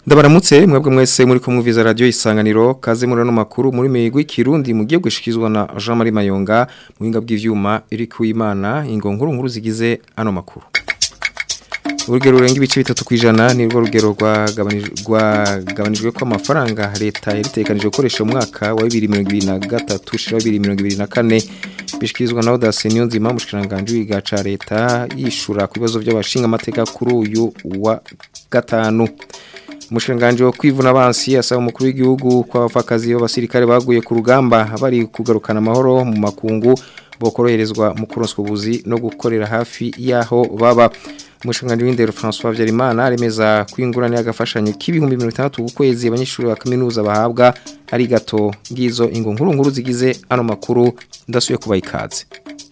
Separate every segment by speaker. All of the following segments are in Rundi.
Speaker 1: Ndabaramutse mwebwe mwese muri kumwumviza radio isanganiro kaze muri no makuru muri migwi kirundi mugiye gushikizwa na Jean Marie Mayonga muhinga bw'ivyuma iri kuimana ingo nkuru nkuru zigize ano makuru. Urugero rurenga ibice bitatu kwijana ni rwo rugero rwagabanijwe ko amafaranga leta yaritekanije gukoresha mu mwaka wa 2023 shira 2024 bishikirizwa na Audace Niyonzima mushikiranganje wigaca leta yishura ku bibazo by'abashinga amateka kuri uyu wa gatanu Umushinganje wo kwivuna abansi asaba umukuru w'igihugu kwa bafakazi b'abasirikare baguye ku rugamba bari kugarukana amahoro mu makungu bokoroherezwa mu kuronswa ubuzi no gukorera hafi yaho baba Umushinganje w'indero François Vyarimana aremeza kwingurana y'agafashanyo k'ibihumbi 600 ku kwezi abanyeshuri ba kaminuza bahabwa ari gato ngizo ingo nkuru nkuru zigize ano makuru ndasuye kuba ikaze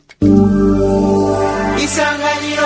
Speaker 2: Isanganiro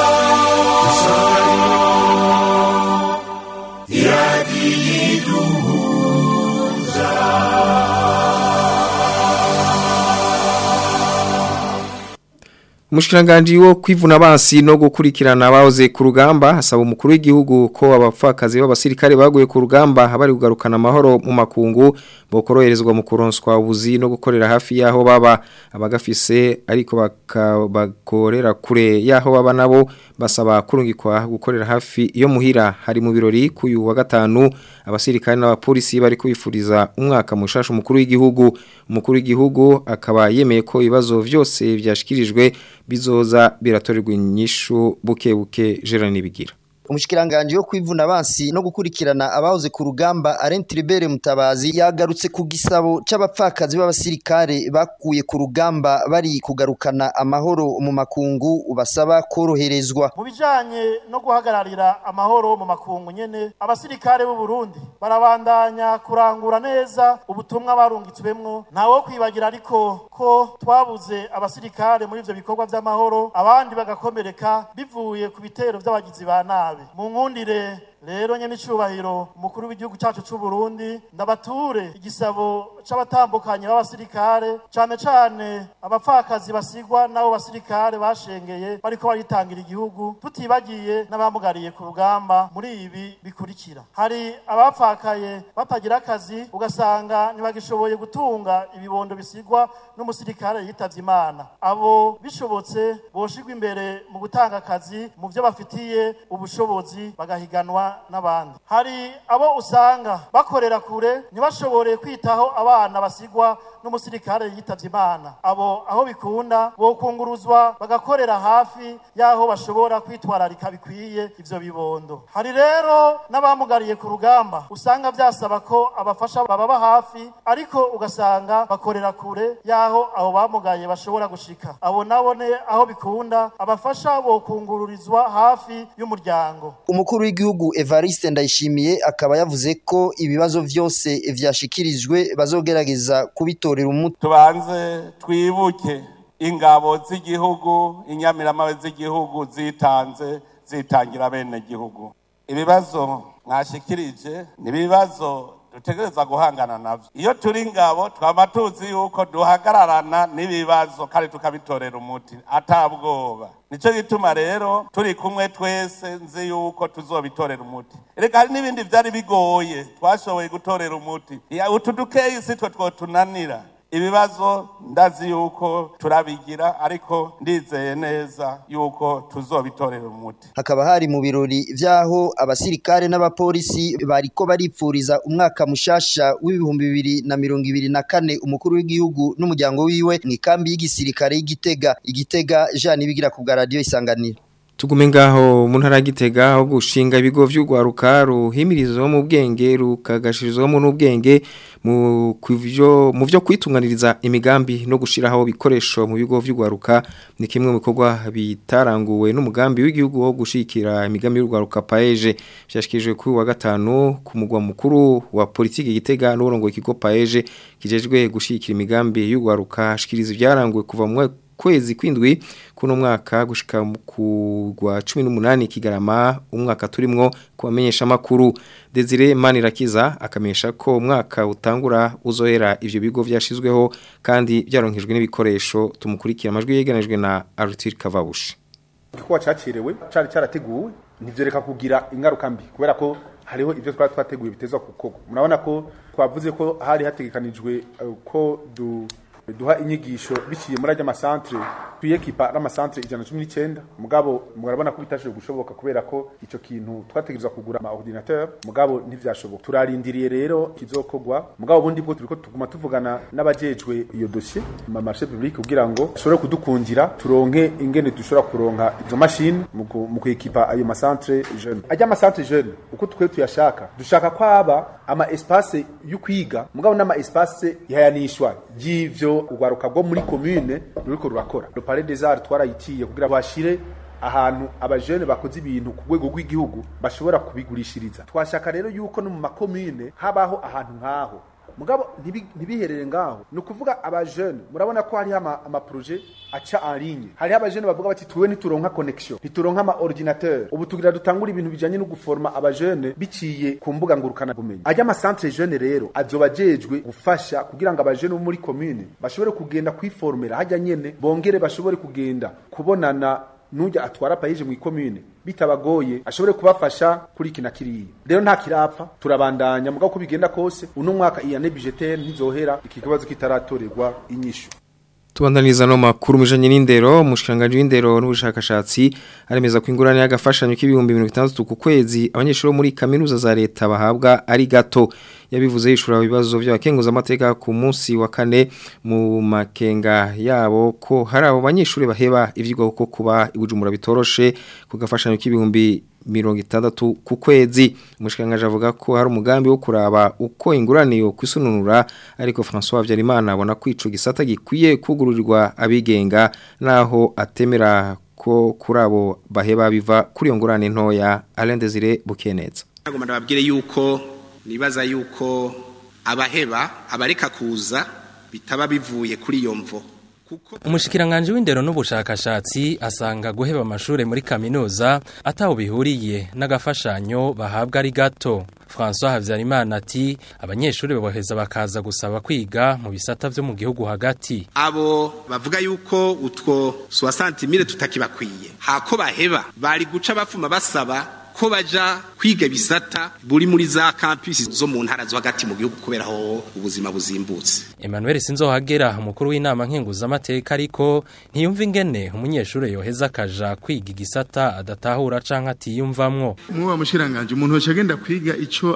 Speaker 1: Umushikiranganje wo kwivuna abansi no gukurikirana abahoze ku rugamba hasaba umukuru w'igihugu ko abapfakazi b'abasirikare baguye ku rugamba bari kugarukana amahoro mu makungu bokoroherezwa mu kuronswa ubuzi no gukorera hafi yaho baba abagafise ariko bakabakorera kure yaho baba nabo basaba kurungikwa gukorera hafi yo muhira hari mu birori kuyu wa gatanu abasirikare n'abapolisi bari kubifuriza umwaka mushasha umukuru w'igihugu umukuru w'igihugu akaba yemeye ko ibibazo byose byashikirijwe bizoza biratorerwa inyishu buke buke Gerard Nibigira
Speaker 3: umushikiranganje yo kwivuna abansi no gukurikirana abahoze ku rugamba Alain Tribert Mutabazi yagarutse ku gisabo c'abapfakazi b'abasirikare bakuye ku rugamba bari kugarukana amahoro mu makungu ubasaba koroherezwa
Speaker 4: mu bijanye no guhagararira amahoro mu makungu nyene abasirikare b'u Burundi barabandanya kurangura neza ubutumwa barungitswemwo ntawo kwibagira ariko ko twabuze abasirikare muri ivyo bikorwa vy'amahoro abandi bagakomereka bivuye ku bitero vy'abagizi ba nabi mu nkundire rero nyene icubahiro umukuru w'igihugu cyacu c'u Burundi ndabature igisabo c'abatambukanye b'abasirikare cane cane abapfakazi basigwa n'abo basirikare bashengeye bariko baritangira igihugu tutibagiye n'abamugariye ku rugamba muri ibi bikurikira hari abapfakaye batagira akazi ugasanga ntibagishoboye gutunga ibibondo bisigwa n'umusirikare yitavye imana abo bishobotse boshigwa imbere mu gutanga akazi mu vyo bafitiye ubushobozi bagahiganwa n'abandi hari abo usanga bakorera kure ntibashobore kwitaho abana basigwa n'umusirikare yitavye imana abo aho bikunda bokunguruzwa bagakorera hafi y'aho bashobora kwitwararika bikwiye ivyo bibondo hari rero n'abamugariye ku rugamba usanga vyasaba ko abafasha bababa hafi ariko ugasanga bakorera kure y'aho abo bamugaye bashobora gushika abo nabone aho bikunda abafasha bokungururizwa hafi y'umuryango
Speaker 3: umukuru w'igihugu Evariste Ndayishimiye akaba yavuze ko ibibazo vyose vyashikirijwe bazogerageza kubitorera umuti
Speaker 5: tubanze twibuke ingabo z'igihugu inyamiramabe z'igihugu zitanze zitangira bene gihugu ibibazo mwashikirije ni ibibazo dutegereza guhangana navyo iyo turi ingabo twama tuzi yuko duhagararana n'ibibazo kandi tukabitorera umuti atabwoba nico gituma rero turi kumwe twese nzi yuko tuzobitorera umuti reka hari n'ibindi vyari bigoye twashoboye gutorera umuti utu dukeyi si twe twotunanira ibibazo ndazi yuko turabigira ariko ndizeye neza yuko tuzobitorera umuti
Speaker 3: hakaba hari mu birori vyaho abasirikare n'abapolisi bariko baripfuriza umwaka mushasha w'ibihumbi bibiri na mirongo ibiri na kane umukuru w'igihugu n'umuryango wiwe mw'ikambi y'igisirikare y'igitega igitega Jean Nibigira ku bwa radio isanganiro
Speaker 1: Tugume ngaho mu ntara gitega aho gushinga ibigo vy'ugwaruka ruhimirizwa mu bwenge rukagashirizwamo n'ubwenge mu kuvyo mu vyo kwitunganiriza imigambi no gushiraho bikoresho mu bigo vy'ugwaruka ni kimwe mu bikorwa bitaranguwe n'umugambi w'igihugu wo gushikira imigambi y'ugwaruka paeje byashikijwe kuri wa gatanu ku mugwa mukuru wa politiki gitega n'urongo ikigo paeje kijejwe gushikira imigambi y'ugwaruka shikiriza byaranguwe kuva mu kwezi kwindwi kuno mwaka gushika ku gwa 18 kigarama umwaka turimwo kubamenyesha makuru Desire Manirakiza akamenyesha ko umwaka utangura uzohera ivyo bigo vyashizweho kandi byaronkejwe n'ibikoresho tumukurikira amajwi yeganejwe na Arthur Kavabushi
Speaker 6: Kuwa cacirewe cari cyarateguwe ntivyoreka kugira ingaruka mbi kubera ko
Speaker 2: hariho ivyo twari twateguye bitezwa gukorwa murabona ko twavuze ko hari hategekanijwe eh, ko du duha inyigisho biciye muri ajya amasantre tuyekipa n'amasantre ijana na cumi n'icyenda mugabo murabona ko bitashoboye gushoboka kubera ko ico kintu twategerezwa kugura ama ordinateur mugabo ntivyashoboka turarindiriye rero kizokorwa mugabo ubundi bwo turiko tuguma tuvugana n'abajejwe iyo dossier ma marché public kugira ngo ashobore kudukundira turonke ingene dushobora kuronka izo mashini mu ku- mu kwekipa ayo masantre jeune ajya amasantre jeune uko twe tuyashaka dushaka ko aba ama espace y'ukwiga mugabo n'ama espace ihayanishwa y'ivyo urwaruka bwo muri commune ruriko rurakora le palais des arts twarayitiye kugira bashire ahantu abajene bakoze ibintu ku rwego rw'igihugu bashobora kubigurishiriza twashaka rero yuko no mu makomine habaho ahantu nk'aho mugabo ntibi- ntibiherere ngaho ni ukuvuga abajene murabona ko hariho ama- amaproje aca en ligne hariho abajene bavuga bati tuwe ntituronka connection ntituronka ama ordinateur ubu tugira dutangura ibintu bijanye no guforma abajene biciye ku mbuga ngurukana bumenyi ajya amasantre jeune rero azoba ajejwe gufasha kugira ngo abajene bo muri commune bashobore kugenda kwiformera hajya nyene bongere bashobore kugenda kubonana nujya atwara payije mu ikomune bitabagoye ashobore kubafasha kuri kina kiriya rero nta kirapfa turabandanya mugabo ko bigenda kose uno mwaka iyane budgetaire ntizohera iki kibazo kitaratorerwa inyishu
Speaker 1: Tubandaniriza no makuru mujanye n'indero mushikanganje w'indero n'ubushakashatsi aremeza ko ingurane y'agafashanyo k'ibihumbi 60 ku kwezi abanyeshuri bo muri kaminuza za leta bahabwa ari gato yabivuze yishura ibibazo by'abakenguza amateka ku munsi wa kane mu makenga yabo ko hari abo banyeshuri baheba ivyigwa ko kuba ibujumbura bitoroshe ku gafashanyo k'ibihumbi mirongo itandatu ku kwezi umushikirangaje avuga ko hari umugambi wo kuraba uko ingurane yo kwisununura ariko François Habyarimana abona ko ico gisata gikwiye kugururirwa abigenga naho atemera ko kuri abo baheba biva kuri iyo ngurane ntoya Alain Desire Bukeneza
Speaker 6: Nagomba ndababwire yuko nibaza yuko abaheba abareka kuza bitaba bivuye kuri iyo mvo kuko
Speaker 7: Umushikiranganje w'indero n'ubushakashatsi asanga guheba amashure muri kaminuza ataho bihuriye n'agafashanyo bahabwa ari gato. François Havyarimana ati abanyeshuri baboheza bakaza gusaba kwiga mu bisata vyo mu gihugu hagati.
Speaker 6: abo bavuga yuko utwo 60 tutakibakwiye hako baheba bari guca bafuma basaba ko baja kwiga bisata buri muri za campus zo mu ntara zo hagati mu gihugu kubera ho ubuzima buzimbutse
Speaker 7: Emmanuel Sinzohagera umukuru w'inama nkenguza amateka ariko ntiyumva ingene umunyeshuri yoheza akaja kwiga igisata adatahura canke atiyumvamwo.
Speaker 8: muba mushiranganje umuntu wese agenda kwiga ico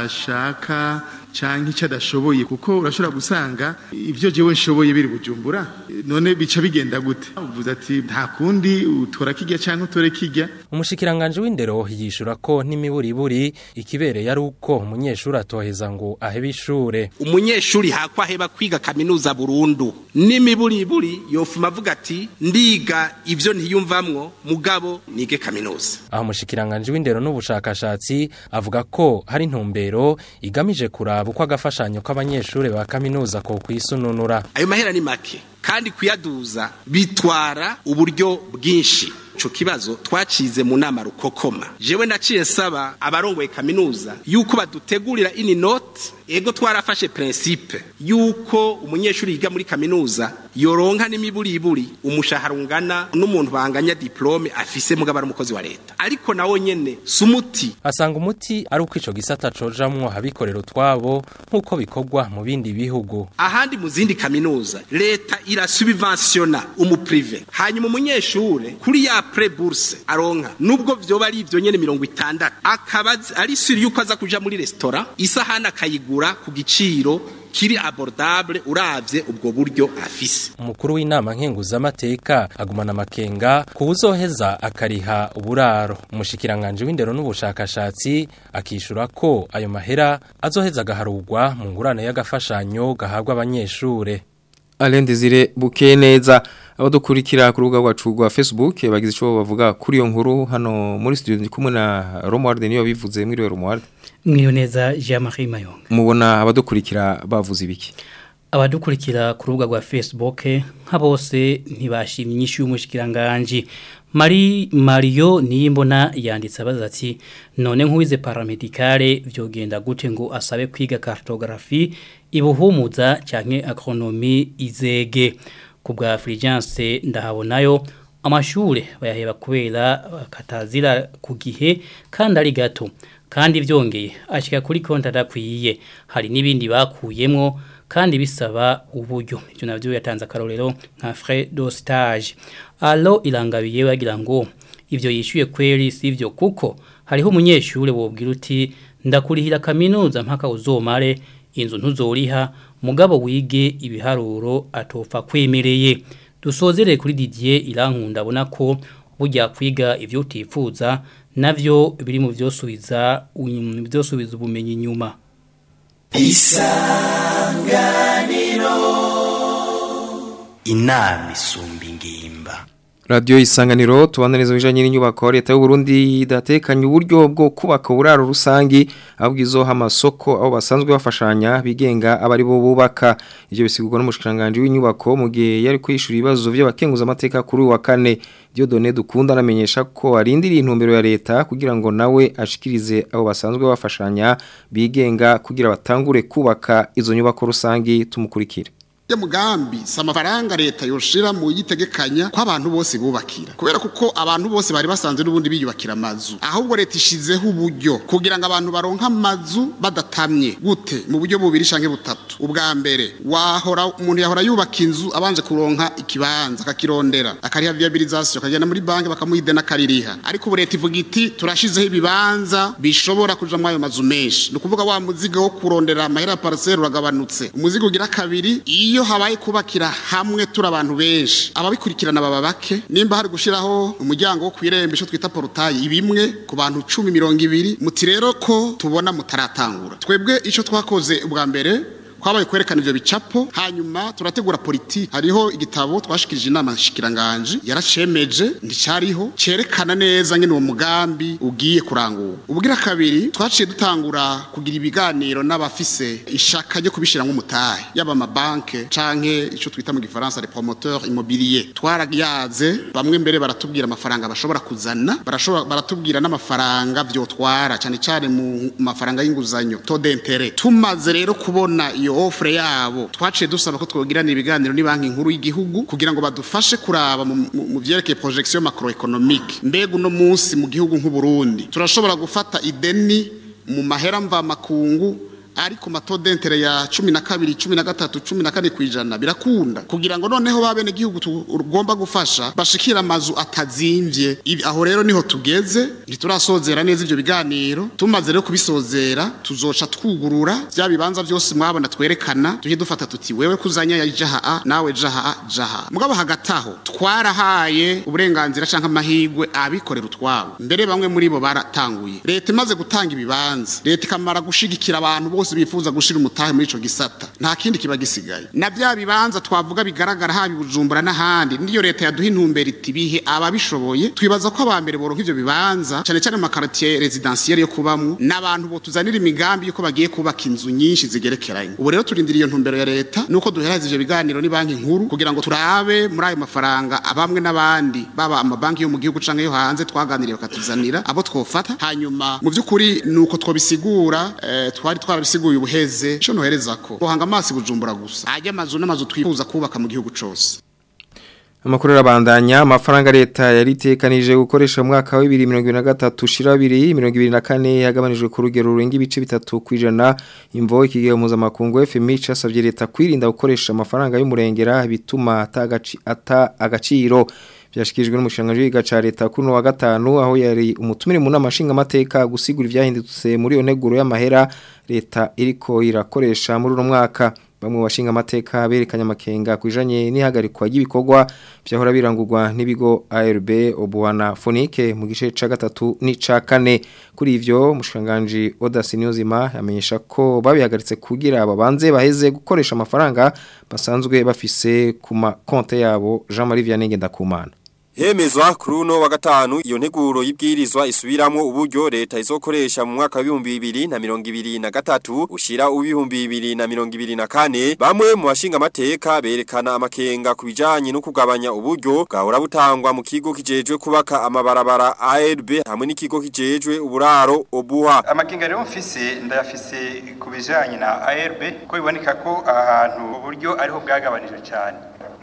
Speaker 8: adashaka canke ico adashoboye kuko urashobora gusanga ivyo jewe nshoboye biri bujumbura none bica bigenda gute uvuze ati nta kundi utora kijya canke utore kijya
Speaker 7: Umushikiranganje w'indero yishura ko n'imiburiburi ikibereye ari uko umunyeshuri atoheza ngo ahebe ishure.
Speaker 6: umunyeshuri hakwa heba kwiga kaminuza burundu n'imiburiburi yofuma avuga ati ndiga ivyo ntiyumvamwo mugabo nige kaminuza
Speaker 7: Aho umushikiranganje w'indero n'ubushakashatsi avuga ko hari intumbero igamije kuraba uko agafashanyo k'abanyeshuri ba kaminuza ko kwisununura.
Speaker 6: ayo mahera ni make kandi kuyaduza bitwara uburyo bwinshi ico kibazo twacize mu nama rukokoma jewe naciye nsaba abarongoye kaminuza yuko badutegurira ini note ego twarafashe principe yuko umunyeshuri yiga muri kaminuza yoronka n'imiburiburi umushahara ungana n'umuntu banganya diplome afise mugabo ari umukozi wa leta ariko nawo nyene sumuti
Speaker 7: Asanga umuti ari uko ico gisata cojamwo abikorera utwabo nk'uko bikorwa mu bindi bihugu.
Speaker 6: ahandi mu zindi kaminuza leta irasubventiona umuprive hanyuma umunyeshure kuri ya pre bourse aronka nubwo vyoba ari ivyo nyene mirongo itandatu akaba azi- ari suri yuko aza kuja muri restaurant isahani akayigura ku giciro kiri abordable uravye ubwo buryo afise
Speaker 7: Umukuru w'inama nkenguza amateka agumana amakenga kuwuzoheza akariha uburaro. Umushikiranganje w'indero n'ubushakashatsi akishura ko ayo mahera azoheza agaharurwa mu ngurane y'agafashanyo gahabwa abanyeshure.
Speaker 1: Alain Desire Bukeneza abadukurikira ku rubuga rwacu rwa Facebook bagize ico bavuga kuri iyo nkuru hano muri studio ndi kumwe na Romuald niyo bivuze muri Romuald
Speaker 9: Mwiyo neza Jean-Marie Mayonga.
Speaker 1: mubona abadukurikira bavuze ibiki
Speaker 9: Abadukurikira ku rubuga rwa Facebook nka bose ntibashimye inyishu y'umushikiranganje. Mari Mario niyimbona yanditse abaza ati none nk'uwize paramedicale vyogenda gute ngo asabe kwiga cartographie ibuhumuza canke agronomie izege ku bwa Fulgence ndahabonayo amashure bayaheba kubera katazira ku gihe kandi ari gato kandi byongeye ashika kuri konti adakwiye hari n'ibindi bakuyemo kandi bisaba uburyo ibyo navyo yatanze akarorero nka frais de stage alo irangabiye bagira ngo ivyo yishuye kweri sivyo kuko hariho umunyeshure wobwira uti ndakurihira kaminuza mpaka uzomare inzu ntuzoriha mugabo wige ibiharuro atopfa kwemereye dusozere kuri Didier irankunda abona ko burya kwiga ivyo utifuza navyo biri mu vyosubiza vyosubiza ubumenyi nyuma
Speaker 10: isanganiro inama isumba ingimba
Speaker 1: Radio isanganiro tubandaneza bijanye n'inyubako leta y'u Burundi idatekanye uburyo bwo kubaka uburaro rusangi abwizo hamasoko aho basanzwe bafashanya bigenga abari bo bubaka ivyo bisigurwa n'umushikiranganje w'inyubako mu gihe yari kwishura ibibazo by'abakenguza amateka kuri wa kane Diodone dukunda anamenyesha ko arindiriye intumbero ya leta kugira ngo nawe ashikirize abo basanzwe bafashanya bigenga kugira batangure kubaka izo nyubako rusangi tumukurikire
Speaker 11: ya mugambi si amafaranga leta yoshira mu yitegekanya ko abantu bose bubakira kubera kuko abantu bose bari basanzwe n'ubundi biyubakira amazu ahubwo leta ishizeho uburyo kugira ngo abantu baronke amazu badatamye gute mu buryo bubiri canke butatu ubwa mbere wahora umuntu yahora yubaka inzu abanje kuronka ikibanza akakirondera akariha viabilisation akagenda muri banki bakamuha ideni akaririha ariko ubu leta ivuga iti turashizeho ibibanza bishobora kuja muri ayo mazu menshi ni ukuvuga wa muzigo wo kurondera amahera ya parcelle uragabanutse umuzigo ugira kabiri iyo iyo habaye kubakira hamwe turi abantu benshi ababikurikirana baba bake nimba hari gushiraho umuryango wo kwirembe ico twita portail ibimwe ku bantu 10 20 muti rero ko tubona mutaratangura twebwe ico twakoze ubwa mbere kwabaye kwerekana ivyo bicapo hanyuma turategura politiki hariho igitabo twashikirije inama nshikiranganje yaracemeje nticariho cerekana neza ngene uwo mugambi ugiye kurangura ubugira kabiri twaciye dutangura kugira ibiganiro n'abafise ishaka ryo kubishira nk'umutahe yaba amabanke canke ico twita mu gifaransa les promoteurs immobiliers twarayaze bamwe mbere baratubwira amafaranga bashobora kuzana barashobora baratubwira n'amafaranga vyotwara cyane cyane mu mafaranga y'inguzanyo taux d'intérêt tumaze rero kubona iyo offre yabo twaciye dusaba ko twogirana ibiganiro ni banki nkuru y'igihugu kugira ngo badufashe kuraba mu vyerekeye projection macroeconomique mbega uno munsi mu gihugu nk'u Burundi turashobora gufata ideni mu mahera mva makungu ariko matodentire ya 12 13 14 kwijana birakunda kugira ngo noneho babene gihugu tugomba gufasha bashikira amazu atazimvye aho rero niho tugeze ntiturasozera neza ivyo biganiro tumaze rero kubisozera tuzoca twugurura bya bibanza byose mwabona twerekana tuje dufata tuti wewe kuzanya ya jaha a nawe jaha a jaha mugabo hagataho twarahaye uburenganzira canka amahigwe abikorera utwabo mbere bamwe muri bo baratanguye leta imaze gutanga ibibanza leta ikamara gushigikira abantu bose bose bifuza gushira umutahe muri ico gisata nta kindi kiba gisigaye na bya bibanza twavuga bigaragara habi bujumbura n'ahandi niyo leta yaduha intumbero iti bihe ababishoboye twibaza ko abambere boronka ivyo bibanza cyane cyane mu makartier residentiel yo kubamwo n'abantu bo tuzanira imigambi yuko bagiye kubaka inzu nyinshi zigerekeranye ubu rero turindiriye iyo ntumbero ya leta nuko duhereza ivyo biganiro ni banki nkuru kugira ngo turabe muri ayo mafaranga abamwe n'abandi baba amabanki yo mu gihugu canke yo hanze twaganiriye bakatuzanira abo twofata hanyuma mu by'ukuri nuko twobisigura eh, twari twarabisi bisiguye ubuheze cyo nohereza ko bohanga amazi bujumbura gusa ajya amazu n'amazu twifuza kubaka mu gihugu cyose
Speaker 1: Amakuru rabandanya amafaranga leta yaritekanije gukoresha mu mwaka wa 2023 shira 2024 yagabanijwe ku rugero rurenga ibice bitatu kwijana imvo ikigega mpuzamakungu FMI casavye leta kwirinda gukoresha amafaranga y'umurengera bituma atagaci ata agaciro byashikijwe n'umushanganje w'iga ca leta kuno wa gatanu aho yari umutumire mu namashinga amateka gusigura ivyahindutse muri yo neguro y'amahera leta iriko irakoresha muri uno mwaka bamwe bashinga amateka berekanye amakenga kwijanye n'ihagarikwa ry'ibikorwa byahora birangurwa n'ibigo ARB Obuana Fonike mu gice ca gatatu ni ca kane kuri ivyo mushanganje Odasi Niyozima yamenyesha ko babihagaritse kugira babanze baheze gukoresha amafaranga basanzwe bafise ku makonte yabo Jean-Marie Vianney Ndakumana
Speaker 12: Hemezwa kuri uno wa gatanu iyo nteguro y'ibwirizwa isubiramwo uburyo leta izokoresha mu mwaka w'ibihumbi bibiri na mirongo ibiri na gatatu ushira uw'ibihumbi bibiri na mirongo ibiri na kane bamwe mu bashinga amateka berekana amakenga ku bijanye no kugabanya uburyo bwahora butangwa mu kigo kijejwe kubaka amabarabara ARB hamwe n'ikigo kijejwe uburaro obuha
Speaker 13: amakenga rero mfise ndayafise ku bijanye na ARB ko biboneka ko ahantu uburyo ariho bwagabanijwe cyane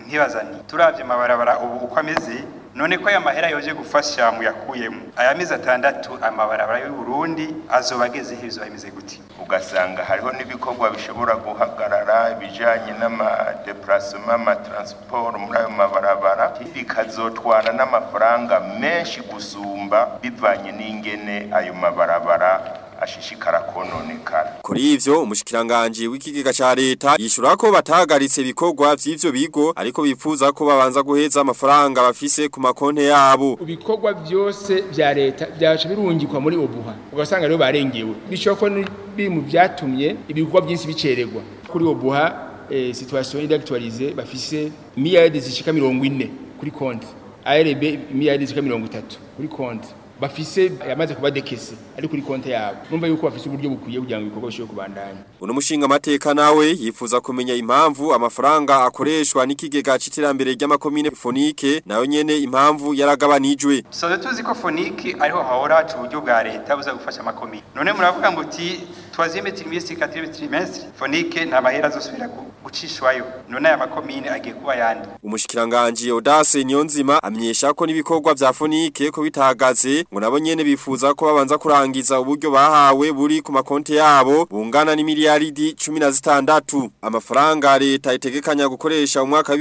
Speaker 13: nkibazani turavye amabarabara ubu uko ameze none ko aya mahera yoje gufasha mu yakuyemo aya mezi atandatu amabarabara y'u Burundi azoba ageze he bizoba bimeze gute
Speaker 14: ugasanga hariho n'ibikorwa bishobora guhagarara ibijanye n'amadeplacement amatransport muri ayo mabarabara bikazotwara n'amafaranga menshi gusumba bivanye n'ingene ayo mabarabara ashishikara kononekara
Speaker 12: Kuri ivyo umushikiranganje w'ikigega ca leta yishura ko batagaritse ibikorwa vy'ivyo bigo ariko bifuza ko babanza guheza amafaranga bafise ku makonte yabo.
Speaker 15: ibikorwa byose vya leta byaca birungikwa muri obuha ugasanga rero barengewe bishoboka ko ni- biri mu byatumye ibikorwa byinshi bicererwa kuri obuha eh, situation idactualize bafise miliyardi zishika mirongo ine kuri konti ARB miliyardi zishika mirongo itatu kuri konti bafise yamaze kuba dekese ari kuri konti yabo numva yuko bafise uburyo bukwiye kugira ngo ibikorwa bishobore kubandanya
Speaker 12: Uno mushinga mateka nawe yifuza kumenya impamvu amafaranga akoreshwa n'ikigega c'iterambere ry'amakomine fonike nayo nyene impamvu yaragabanijwe.
Speaker 13: Soze tuzi ko foniki ariho hahora haca uburyo bwa leta buza gufasha amakomine none muravuga ngo uti troisième trimestre quatrième trimestre fonike nta mahera azosubira gu- gucishwayo none aya makomine agiye kuba yandi
Speaker 12: Umushikiranganje Odase Niyonzima amenyesha ko n'ibikorwa vya fonike ko bitahagaze ngo nabo nyene bifuza ko babanza kurangiza uburyo bahawe buri ku makonte yabo bungana ni miliyaridi 16 amafaranga leta itegekanya gukoresha mu mwaka wa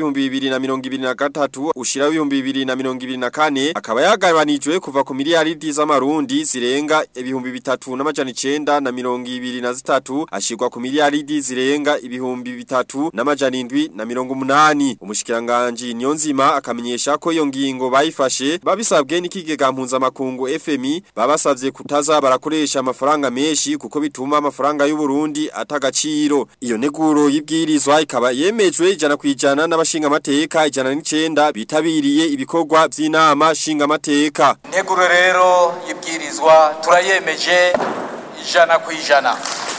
Speaker 12: 2023 ushira 2024 akaba yagabanijwe kuva ku miliyaridi z'amarundi zirenga ibihumbi bitatu n'amajana 9 na 2023 ashirwa ku miliyaridi zirenga ibihumbi bitatu n'amajana 7 na 180 umushikiranganje Niyonzima akamenyesha ko iyo ngingo bayifashe babisabwe n'ikigega mpuzamakungu FMI babasavye kutaza barakoresha amafaranga menshi kuko bituma amafaranga y'u Burundi atagaciro iyo neguro y'ibwirizwa ikaba yemejwe ijana kwijana n'abashinga amateka ijana n'icenda bitabiriye ibikorwa vy'inama shinga amateka
Speaker 16: integuro rero y'ibwirizwa turayemeje ijana ku ijana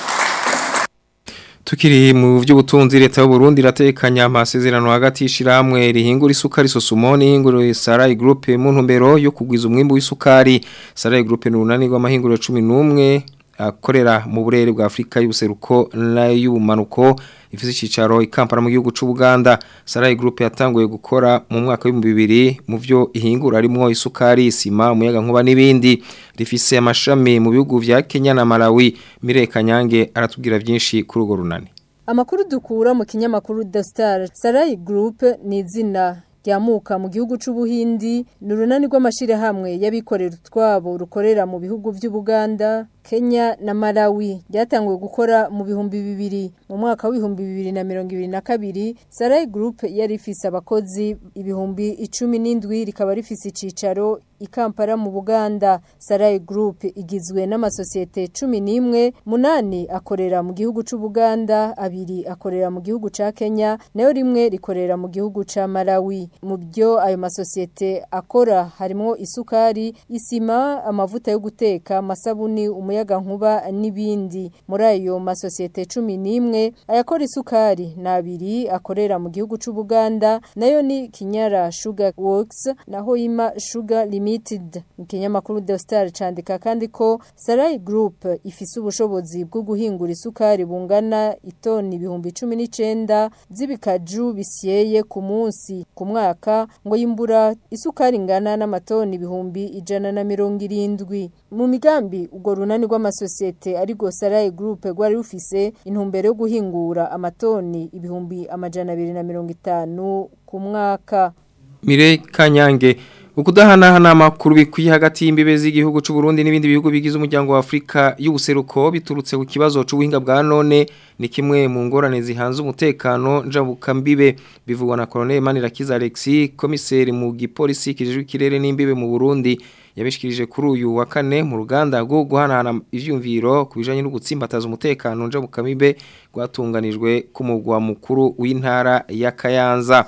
Speaker 1: Tukiri mu vy'ubutunzi leta y'u Burundi iratekanya amasezerano hagati y'ishiramwe rihingura isukari sosumoni hingura Sarai Group mu ntumbero yo kugwiza umwimbu w'isukari Sarai Group ni urunani rw'amahinguriro 11 akorera mu burere bwa Afrika y'ubuseruko n'ay'ubumanuko ifise icicaro ikampara mu gihugu c'u Buganda Sarai Group yatanguye gukora mu mwaka wa 2000 mu vyo ihingura arimo isukari isima umuyaga nkuba n'ibindi rifise amashami mu bihugu vya Kenya na Malawi Mire Kanyange aratubwira byinshi kuri urwo runani
Speaker 17: Amakuru dukura mu kinyamakuru The Star Sarai Group ni izina ryamuka mu gihugu c'ubuhindi ni urunani rw'amashire hamwe y'abikorera utwabo rukorera mu bihugu vy'Ubuganda Kenya na Malawi ryatanguye gukora mu bihumbi bibiri mu mwaka w'ibihumbi bibiri na mirongo ibiri na kabiri Sarai Group yari ifise abakozi ibihumbi icumi n'indwi rikaba rifise icicaro ikampara mu Buganda Sarai Group igizwe n'amasosiyete cumi n'imwe munani akorera mu gihugu c'Ubuganda abiri akorera mu gihugu ca Kenya nayo rimwe rikorera mu gihugu ca Malawi mu byo ayo masosiyete akora harimo isukari isima amavuta yo guteka amasabuni umuyaga nkuba n'ibindi muri ayo masosiyete cumi n'imwe ayakora isukari ni abiri akorera mu gihugu c'Ubuganda nayo ni Kinyara Sugar Works naho Ima Sugar Limited mu kinyamakuru The Star candika kandi ko Sarai Group ifise ubushobozi bwo guhingura isukari bungana itoni ibihumbi cumi n'icenda z'ibikaju bisyeye ku munsi ku mwaka ngo yimbura isukari ingana n'amatoni ibihumbi ijana na mirongo irindwi mu migambi urwo runani rw'amasosiyete ariko Sarai Group rwari rufise intumbero yo guhingura amatoni ibihumbi amajana abiri na mirongo itanu ku mwaka
Speaker 1: Mire Kanyange ukudahanahana amakuru bikwiye hagati y'imbibe z'igihugu c'u Burundi n'ibindi bihugu bigize umuryango wa Afrika y'ubuseruko biturutse ku kibazo c'ubuhinga bwa none ni kimwe mu ngorane zihanze umutekano njabuka mbibe bivugwa na Colonel Manirakiza Alexis komiseri mu gipolisi kijejwe ikirere n'imbibe mu Burundi yabishikirije kuri uyu wa kane mu ruganda rwo guhanahana ivyumviro ku bijanye no gutsimbataza umutekano njabuka mbibe rwatunganijwe ku mugwa mukuru w'intara ya Kayanza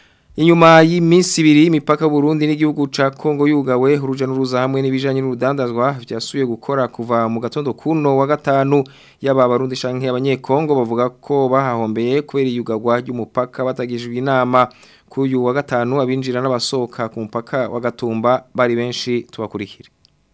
Speaker 1: Inyuma y'iminsi ibiri imipaka Burundi n'igihugu ca Kongo yugawe uruja n'uruza hamwe n'ibijanye n'urudandazwa vyasuye gukora kuva mu gatondo kuno wa gatanu yaba barundi canke abanyekongo bavuga ko bahahombeye kubera iyugagwa ry'umupaka batagijwe inama kuyu wa gatanu abinjira n'abasohoka ku mupaka wa Gatumba bari benshi tubakurikire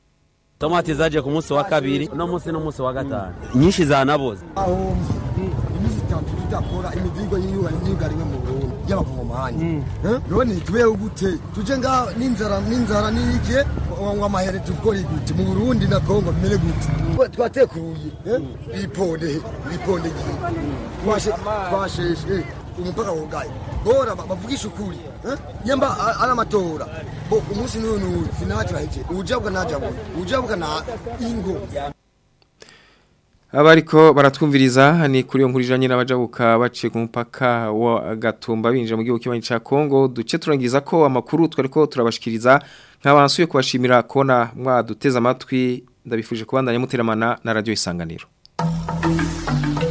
Speaker 18: Tomati zaje ku munsi wa kabiri no munsi no munsi wa gatanu nyinshi zanaboze
Speaker 19: aho imisi itatu tudakora imizigo yiwe yigariwe mu Burundi y'abakongomani Eh? none tubeho gute tuje nga n'inzara n'inzara n'iki ngo amahere tukore gute mu Burundi na Kongo bimere gute Twa- twatekuruye eh? biponde biponde gihe twashe twasheshe umupaka wugaye bora ba- bavugisha ukuri eh? nyamba a- ari amatora bo umunsi n'uyu n'uyu finati baheje ujabwa najabwa ujabwa na ingo
Speaker 1: Abariko baratwumviriza ni kuri yo nkuru ijanye n'abajabuka baciye ku mupaka wa Gatumba binjira mu gihugu kibanyi ca Kongo duce turangiza ko amakuru twariko turabashikiriza nk'abansuye kubashimira kona mwaduteza amatwi ndabifuje kubandanya muteramana na radio isanganiro